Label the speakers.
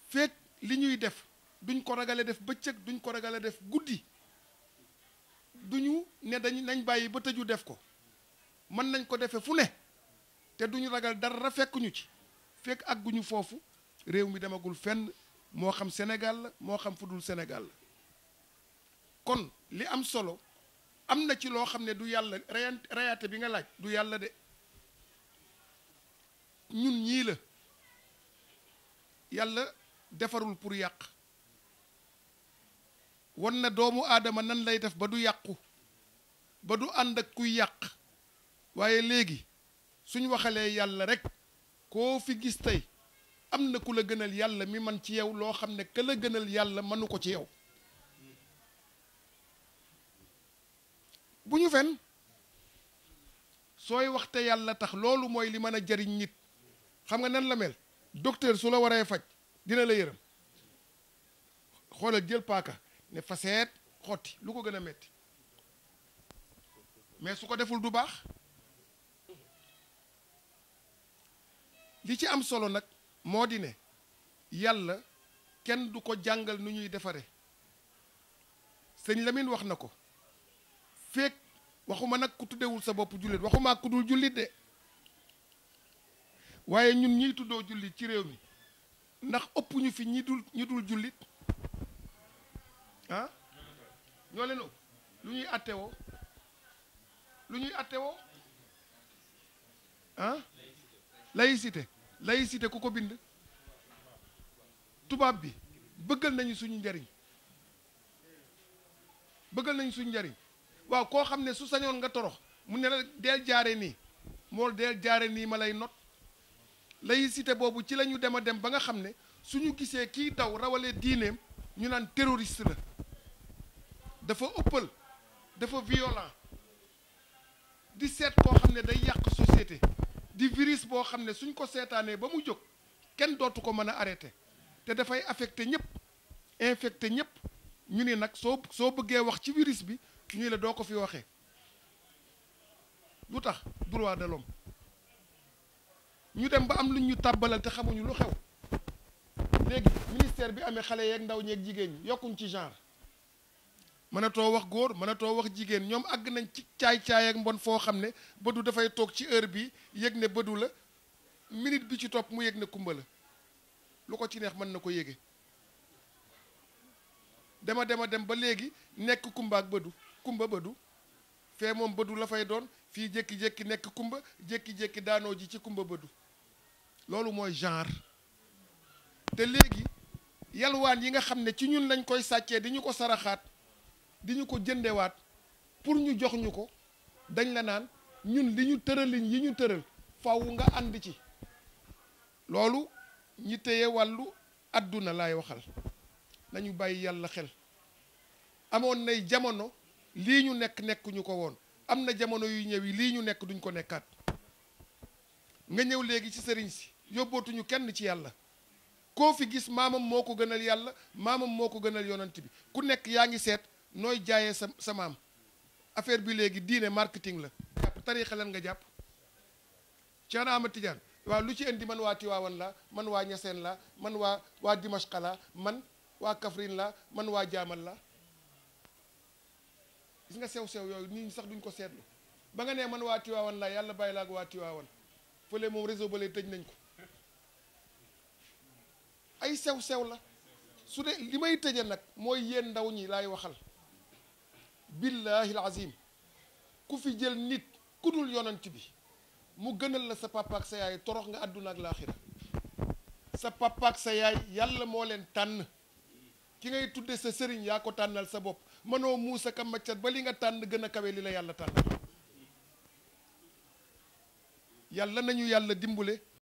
Speaker 1: fekk li ñuy def duñ ko ragale def bëccëg duñ ko ragale def guddi duñu ne dañ nañ bàyyi ba tëju def ko mën nañ ko defe fu ne te duñu ragal dara fekkuñu ci fekk àgguñu foofu réew mi demagul fenn moo xam Sénégal la moo xam fu dul Sénégal la kon li am solo am na ci loo xam ne du yàlla reyan reyaate bi nga laaj du yàlla de ñun ñii la yàlla defarul pour yàq wan na doomu aadama nan lay def ba du yàqu ba du ànd ak kuy yàq waaye léegi suñ waxalee yàlla rek koo fi gis tey am na ku la gënal yàlla mi man ci yow loo xam ne ka la gënal yàlla mënu ko ci yow bu ñu fen sooy waxte yàlla tax loolu mooy li mën a jariñ nit xam nga nan la mel docteur su la waree faj dina la yërëm xoolal jël paaka ne faseet xotti lu ko gën a metti mais su ko deful du baax li ci am solo nag moo di ne yàlla kenn du ko jàngal nu ñuy defare sëñ Lamine wax na ko feek waxuma nag ku tuddewul sa bopp jullit waxuma ku dul jullit de waaye ñun ñiy tuddoo jullit ci réew mi ndax ëpp ñu fi ñi dul ñi dul jullit ah ñoo leen ëpp lu ñuy attewoo lu ñuy attewoo ah laïcité laïcité ku ko bind tubaab bi bëggal nañu suñu njariñ bëggal nañu suñu njariñ waaw koo xam ne su sañoon nga torox mu ne la deel jaare nii mool deel jaare nii ma lay not laïcité boobu ci la ñu dem a dem ba nga xam ne suñu gisee kii daw rawale diineem ñu naan terroriste la dafa ëppal dafa violent di seet koo xam ne day yàq société di virus boo xam ne suñ ko seetaanee ba mu jóg kenn dootu ko mën a arrêté te dafay affecté ñëpp infecté ñëpp ñu ne nag soo soo bëggee wax ci virus bi ñu la doo ko fi waxee lu tax droit de l'homme ñu dem ba am lu ñu tàbbalal te xamuñu lu xew léegi ministère bi amee xale yeeg ndaw ñeeg jigéen ñi yokkuñ ci genre mënatoo wax góor mënatoo wax jigéen ñoom àgg nañ ci caay-caay ak mbon foo xam ne bëdu dafay toog ci heure bi yëg ne bëdu la minute bi ci topp mu yëg ne kumba la lu ko ci neex mën na ko yége dema dema dem ba léegi nekk kumba ak bëdu kumba bëdu fee moom bëdu la fay doon fii jékki-jékki nekk kumba jékki-jékki daanoo ji ci kumba bëdu loolu mooy genre te léegi yalwaan yi nga xam ne ci ñun lañ koy sàccee di ñu ko saraxaat di ñu ko jëndewaat pour ñu jox ñu ko dañ la naan ñun li ñu tëralin yi ñu tëral faw nga ànd ci loolu ñi téye wàllu àdduna laay waxal nañu bàyyi yàlla xel amoon nay jamono lii ñu nekk nekkuñu ko woon am na jamono yu ñëw yi lii ñu nekk duñ ko nekkaat nga ñëw léegi ci sëriñ si yóbbootuñu kenn ci yàlla koo fi gis maamam moo ko gënal yàlla maamam moo ko gënal yonant bi ku nekk yaa ngi seet nooy jaayee sa sa maam affaire bi léegi diine marketing la jàpp tariixa lan nga jàpp Cheikh Ahmad Tidiane waaw lu ci indi man waa Tiwaawan la man waa Ñaseen la man waa waa Dimashqa la man waa Kaffrine la man waa Jaamal la gis nga sew-sew yooyu nit ñi sax duñ ko seetlu ba nga nee man waa Tiwaawan la yàlla bàyyi la ak waa Tiwaawan fële moom réseau ba lay tëj nañ ko ay sew-sew la su dee li may tëje nag mooy yéen ndaw ñi laay waxal billahi azim ku fi jël nit ku dul yonant bi mu gënal la sa papa ak sa yaay torox nga àdduna ak laaxira sa papa ak sa yaay yàlla moo leen tànn ki ngay tudde sa sëriñ yaa ko tànnal sa bopp mënoo muusa ka maccat ba li nga tànn gën a kawe li la yàlla tànnal yàlla nañu yàlla dimbule